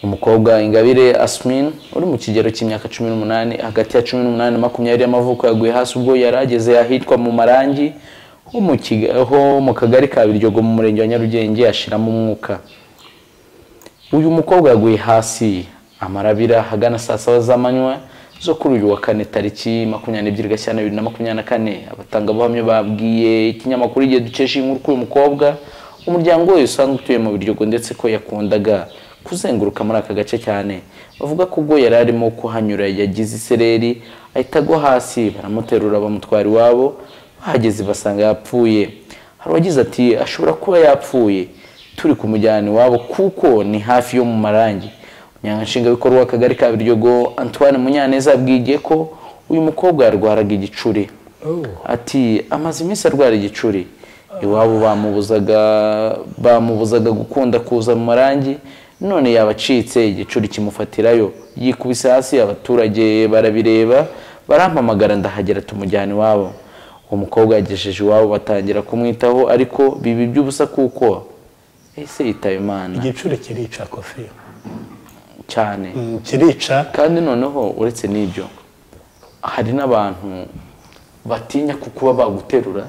umukobwa ingabire asmin uri mu kigero cy'imyaka cumi n'umunani hagati ya cumi n'umunani na makumyabiri y'amavuko yaguye hasi ubwo yari ageze ahitwa mu marangi ho mu Kiga- ho mu kagari ka biryogo mu murenge wa nyarugenge ashiramo umwuka uyu mukobwa yaguye hasi amarabira hagana saa saba z'amanywa zo kuri uyu wa kane tariki makumyabiri n'ebyiri gashyira bibiri na makumyabiri na kane abatangabuhamya babwiye ikinyamakuru igihe dukesha inkuru kuri uyu mukobwa umuryango we usanzwe utuye mu biryogo ndetse ko yakundaga kuzenguruka muri aka gace cyane bavuga ko ubwo yari arimo kuhanyura yagize isereri ahita agwa hasi baramuterura bamutwara iwabo bahageze basanga yapfuye hari uwagize ati ashobora kuba yapfuye turi kumujyana iwabo kuko ni hafi yo mu marangi umunyanshingabikorwa w'akagari ka biryogo antoine munyaneza yabwiye ko uyu mukobwa yarwaraga igicuri ati amaze iminsi arwara igicuri iwabo bamubuzaga bamubuzaga gukunda kuza mu marangi none yabacitse igicuri kimufatirayo yikubise hasi abaturage barabireba barampamagara ndahagera tumujyana iwabo uwo mukobwa yagejeje iwabo batangira kumwitaho ariko biba iby'ubusa kuko ese yitaba imana igicuri kirica kofi cyane Mm, kirica kandi noneho uretse n'ibyo hari n'abantu batinya ku kuba baguterura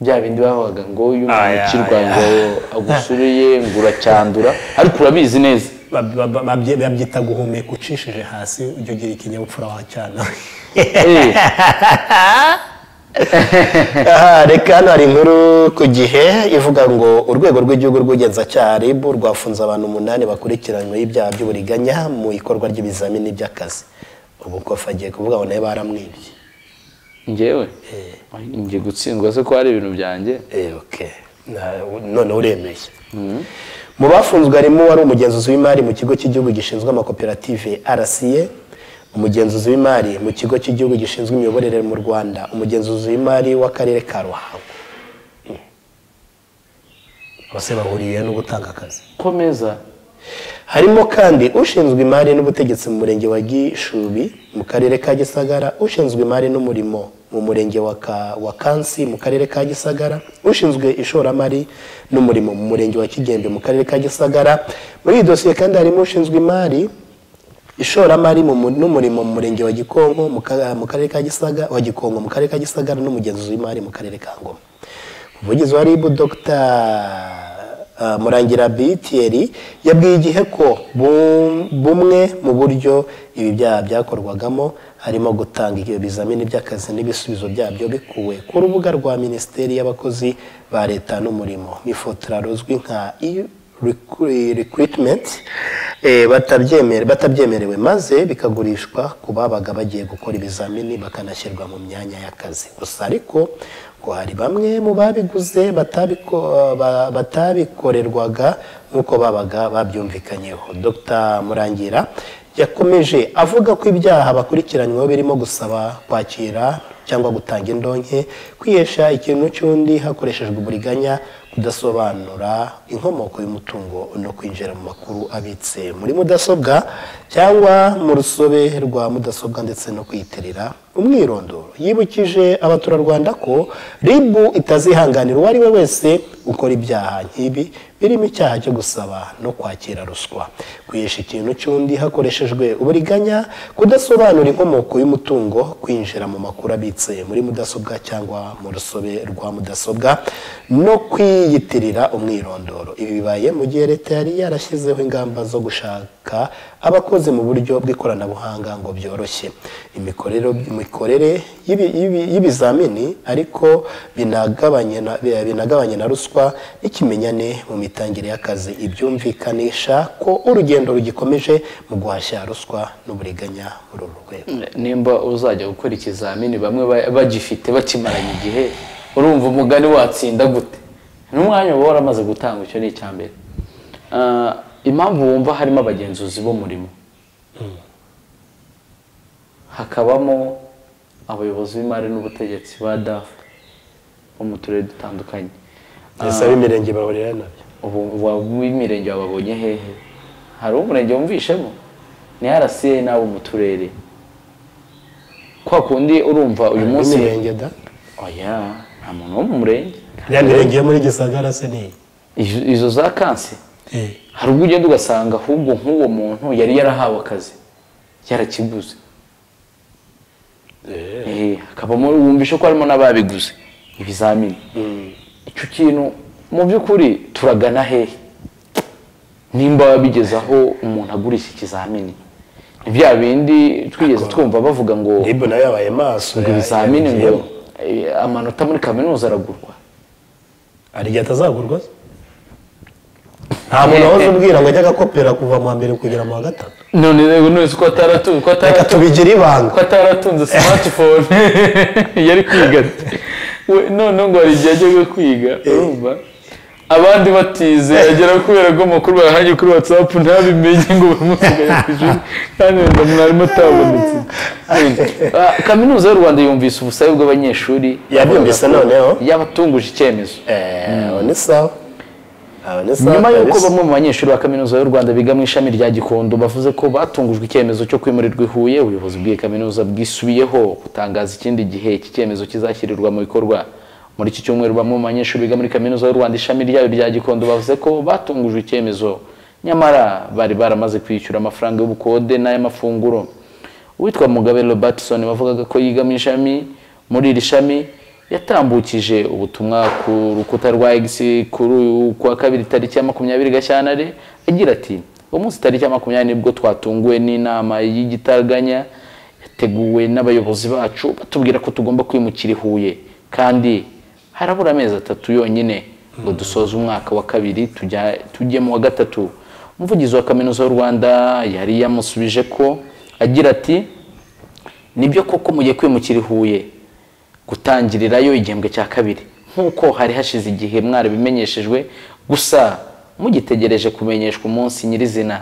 bya bindi bavugaga ngo iyo umuntu Aya, ukirwa aya. ngo agusuriye ngo uracyandura ariko urabizi neza bab- bab- babye- babyita guhumeka ucishije hasi ujya ugira ikinyabupfura wacyana Eh, Aha, reka hano hari inkuru ku gihe ivuga ngo urwego rw'igihugu rw'ubugenzacyaha RIB rwafunze abantu umunani bakurikiranyweho ibyaha by'uburiganya mu ikorwa ry'ibizamini by'akazi ubu kofi agiye kuvuga ngo nawe baramwibye njyewe ngiye gutsindwa se ko hari ibintu byanjye Eh, okay. Na- none uremeye mu bafunzwe harimo wari umugenzuzi w'imari mu kigo cy'igihugu gishinzwe amakoperative rca umugenzuzi w'imari mu kigo cy'igihugu gishinzwe imiyoborere mu rwanda umugenzuzi w'imari w'akarere ka ruhango bose bahuriye no gutanga akazi komeza harimo kandi ushinzwe imari n'ubutegetsi mu murenge wa gishubi mu karere ka gisagara ushinzwe imari n'umurimo mu murenge wa, Ka- wa kansi mu karere ka gisagara ushinzwe ishoramari n'umurimo mu murenge wa kigembe mu karere ka gisagara muri iyi dosiye kandi harimo ushinzwe imari ishoramari mu mu- n'umurimo mu murenge wa gikonko mu ka- mu karere ka gisaga wa gikonko mu karere ka gisagara n'umugenzuzi w'imari mu karere ka ngoma umuvugizi wa ribu dr murangira bitiyeri yabwiye igihe ko bum- bumwe mu buryo ibi byaha byakorwagamo harimo gutanga ibizamini by'akazi n'ibisubizo byabyo bikuwe ku rubuga rwa minisiteri y'abakozi ba leta n'umurimo n'ifotora ruzwi nka recru- recruitment eh, batabyemere- batabyemerewe maze bikagurishwa ku babaga bagiye gukora ibizamini bakanashyirwa mu myanya y'akazi gusa ariko ngo hari bamwe mu babiguze batabiko- ba- batabikorerwaga nk'uko babaga babyumvikanyeho dr murangira yakomeje avuga ko ibyaha bakurikiranyweho birimo gusaba kwakira cyangwa gutanga indonke kwihesha ikintu cy'undi hakoreshejwe uburiganya kudasobanura inkomoko y'umutungo no kwinjira mu makuru abitse muri mudasobwa cyangwa mu rusobe rwa mudasobwa ndetse no kuyiterera umwirondoro yibukije abaturarwanda ko rib itazihanganira uwo ari we wese ukora ibyaha nk'ibi birimo icyaha cyo gusaba no kwakira ruswa kwihesha ikintu cy'undi hakoreshejwe uburiganya kudasobanura inkomoko y'umutungo kwinjira mu makuru abitse muri mudasobwa cyangwa mu rusobe rwa mudasobwa no kwiyitirira umwirondoro ibi bibaye mu gihe leta yari yarashyizeho ingamba zo gushaka abakozi mu buryo bw'ikoranabuhanga ngo byoroshye imikorere imikorere y'ibi- y'ibi- y'ibizamini ariko binagabanye na- binagabanye na ruswa n'ikimenyane mu mitangire y'akazi ibyumvikanisha ko urugendo rugikomeje mu guhashya ruswa n'uburiganya muri uru rwego nimba uzajya gukora ikizamini bamwe ba- bagifite bakimaranye igihe urumva umugani watsinda gute n'umwanya uba waramaze gutanga icyo ni icya mbere Ah, impamvu wumva harimo abagenzuzi b'umurimo hakabamo abayobozi b'imari n'ubutegetsi ba dafu bo mu turere dutandukanye bisaba imirenge bahurira nabyo ubu ubu w'imirenge wababonye hehe hari umurenge wumvishemo ni rca n'abo mu turere kwa kundi urumva uyu munsi n'imirenge da oya nta muntu wo mu murenge ya mirenge yo muri gisagara se ni Izo- izo za kansi iyi hari ubwo ugenda ugasanga ahubwo nk'uwo muntu yari yarahawe akazi yarakiguze Eh, hakabamo wumvisha ko harimo n'ababiguze ibizamini icyo kintu mu by'ukuri turagana hehe nimba wabigeze aho umuntu agurisha ikizamini ni bya bindi twigeze twumva bavuga ngo nibo nawe yabaye maso ngo ya- ibizamini ngo yabigiyemo. eh, amanota muri kaminuza aragurwa hari igihe atazagurwa se? nta muntu wahoze ubwira ngo ajye agakopera kuva mu wa mbere kugera mu wa gatatu none rero none ko ataratu ko reka ataratu tubigira ibanga ko ataratunze smartphone yari kwiga ati. We, noneho ngo hari igihe ajyaga kwiga urumva abandi batize agera kubera ko amakuru bayahaye kuri whatsapp ntabimenye ngo bamusigaye ku ishuri kandi wenda mwarimu atabonetse Ah, kaminuza y'u rwanda yumvise ubusabe bw'abanyeshuri yabyumvise noneho yabatunguje icyemezo Eh, aba ni sawa aba ni sawa nyuma y'uko kabisa. bamwe mu banyeshuri ba kaminuza y'u rwanda biga mu ishami rya gikondo bavuze ko batungujwe icyemezo cyo kwimurirwa i huye ubuyobozi bw'iyi kaminuza bwisubiyeho butangaza ikindi gihe iki cyemezo kizashyirirwa mu bikorwa muri iki cyumweru bamwe mu banyeshuri biga muri kaminuza y'u rwanda ishami ryayo rya gikondo bavuze ko batungujwe icyemezo nyamara bari baramaze kwishyura amafaranga y'ubukode n'ay'amafunguro uwitwa mugabe robertson wavugaga ko yiga mu ishami muri iri shami yatambukije ubutumwa ku rukuta rwa x kuri uyu kuwa kabiri tariki ya makumyabiri gashyantare agira ati uwo munsi tariki ya makumyabiri nibwo twatunguwe n'inama y'igitaraganya yateguwe n'abayobozi bacu batubwira ko tugomba kwimukira i huye kandi harabura amezi atatu yonyine ngo dusoze umwaka wa kabiri tujya- tujye mu wa gatatu umuvugizi wa kaminuza y'u rwanda yari yamusubije ko agira ati nibyo koko mugiye kwimukira i huye gutangirirayo igihembwe cya kabiri nk'uko hari hashize igihe mwarabimenyeshejwe gusa mugitegereje kumenyeshwa umunsi nyirizina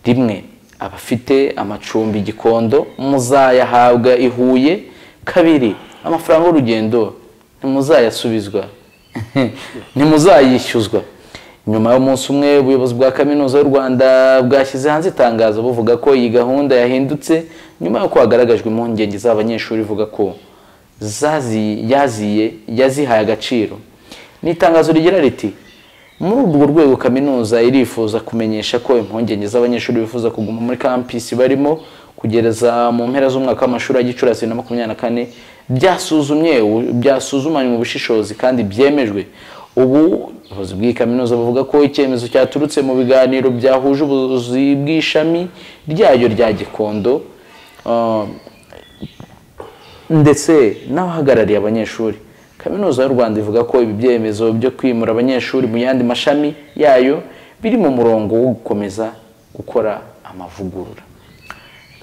rimwe abafite amacumbi gikondo muzayahabwa i huye kabiri amafaranga y'urugendo ntimuzayasubizwa ntimuzayishyuzwa nyuma y'umunsi umwe ubuyobozi bwa kaminuza y'u rwanda bwashyize hanze itangazo buvuga ko iyi gahunda yahindutse nyuma y'uko hagaragajwe impungenge z'abanyeshuri ivuga ko zazi- yaziye yazihaye agaciro ni itangazo rigira riti muri urwo rwego kaminuza irifuza kumenyesha ko impungenge z'abanyeshuri bifuza kuguma muri campus barimo kugeza mu mpera z'umwaka w'amashuri ya gicurasi na makumyabiri na kane byasuzumye ubu- byasuzumanywe ubushishozi kandi byemejwe ubu ubuyobozi bw'iyi kaminuza buvuga ko icyemezo cyaturutse mu biganiro byahuje ubuyobozi bw'ishami ryayo rya gikondo ah, ndetse n'abahagarariye abanyeshuri kaminuza y'u rwanda ivuga ko ibi byemezo byo kwimura abanyeshuri mu yandi mashami yayo biri mu murongo wo gukomeza gukora amavugurura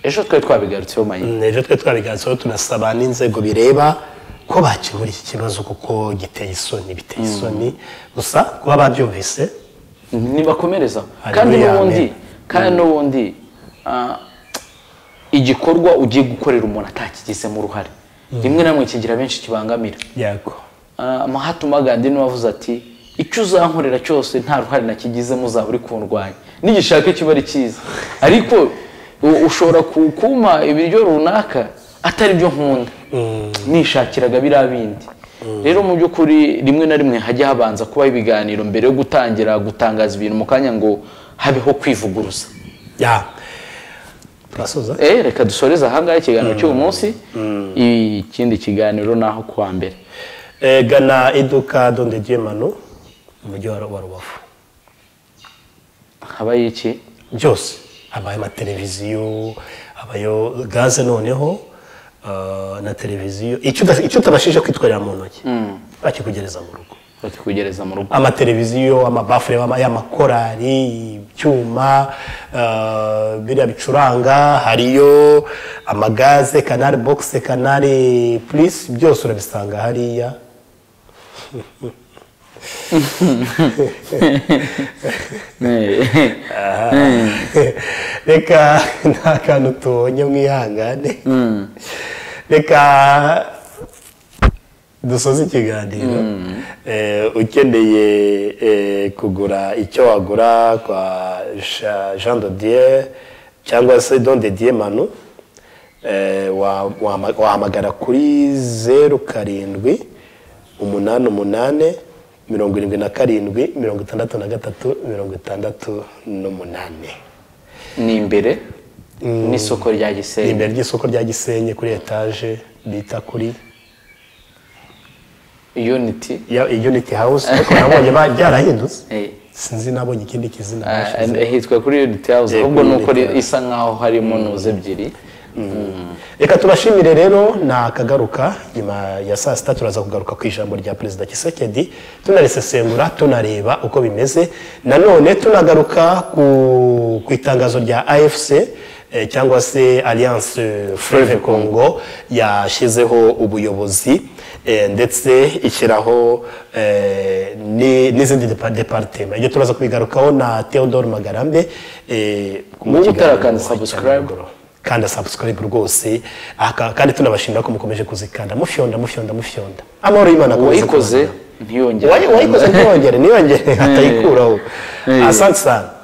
ejo twari twabigarutseho manyi Mm, ejo twe twabiganzeho tunasaba n'inzego bireba ko bakemura iki kibazo kuko giteye isoni biteye isoni gusa kuba babyumvise ntibakomereza Hariya kandi ya n'ubundi mbere. kandi n'ubundi ah, igikorwa ugiye gukorera umuntu atakigizemo uruhare rimwe na rimwe kigira benshi kibangamira yego Ah, Mahatma Gandhi niwe wavuze ati icyo uzankorera cyose nta ruhare nakigizemo uzaba uri kundwanya nigishaka kiba ari cyiza ariko u- ushobora ku- kumpa ibiryo runaka atari byo nkunda nishakiraga biriya bindi rero mu by'ukuri rimwe na rimwe hajya habanza kubaho ibiganiro mbere yo gutangira gutangaza ibintu mu kanya ngo habeho kwivuguruza ya turasoza Eh, reka dusoreze ahangaha ikiganiro cy'uyu munsi ikindi kiganiro ni aho kuwa mbere Eh, gana iduka donde dieu manu mu mujyi wa wa rubavu habaye iki byose habaye amateleviziyo habayo gaze noneho ah, na televiziyo icyo uda- icyo utabashije kwitwarira mu ntoki bakikugereza mu rugo batikugereza mu rugo amateleviziyo amabafure ama- y'amakorari ibyuma ah, biriya bicuranga hariyo amagaze kanari bogisi kanari purisi byose urabisanga hariya reka nta kantu tubonye mwihangane reka dusoze ikiganiro Eh, ukeneye eh, kugura icyo wagura kwa Ja- jean dodier cyangwa se don de diye manu wahamagara kuri zeru karindwi umunani umunani mirongo irindwi na karindwi mirongo itandatu na gatatu mirongo itandatu n'umunani ni imbere n'isoko rya ni gisenyi imbere ry'isoko rya gisenyi kuri etaje bita kuri unity ya uniti hawusi ariko nabonye ba- byarahindutse Eh, sinzi nabonye ikindi kizina ah, bashyize. hitwa kuri unity house Eh, ahubwo kuri ni uko Unity House. isa nkaho harimo nuze ebyiri reka tubashimire rero nakagaruka nyuma ya saa sita turaza kugaruka ku ijambo rya perezida kisekedi tunarisesengura tunareba uko bimeze nanone tunagaruka ku, ku itangazo rya afc eh, cyangwa se alliance freve congo yashyizeho ubuyobozi eh, ndetse ishyiraho eh, ni- n'izindi depa- departema ibyo turaza kubigarukaho na theodore magarambe eh, mu Wowe kiganiro utarakanda cya subscribe. nimugoroba kanda subscribe rwose aka- kandi tunabashimira ko mukomeje kuzikanda mufyonda mufyonda mufyonda amahoro y'imana akomeze uwayikoze kubana. ntiyongere Uwayi- uwayikoze ntiyongere ntiyongere atayikuraho Eh. asante sana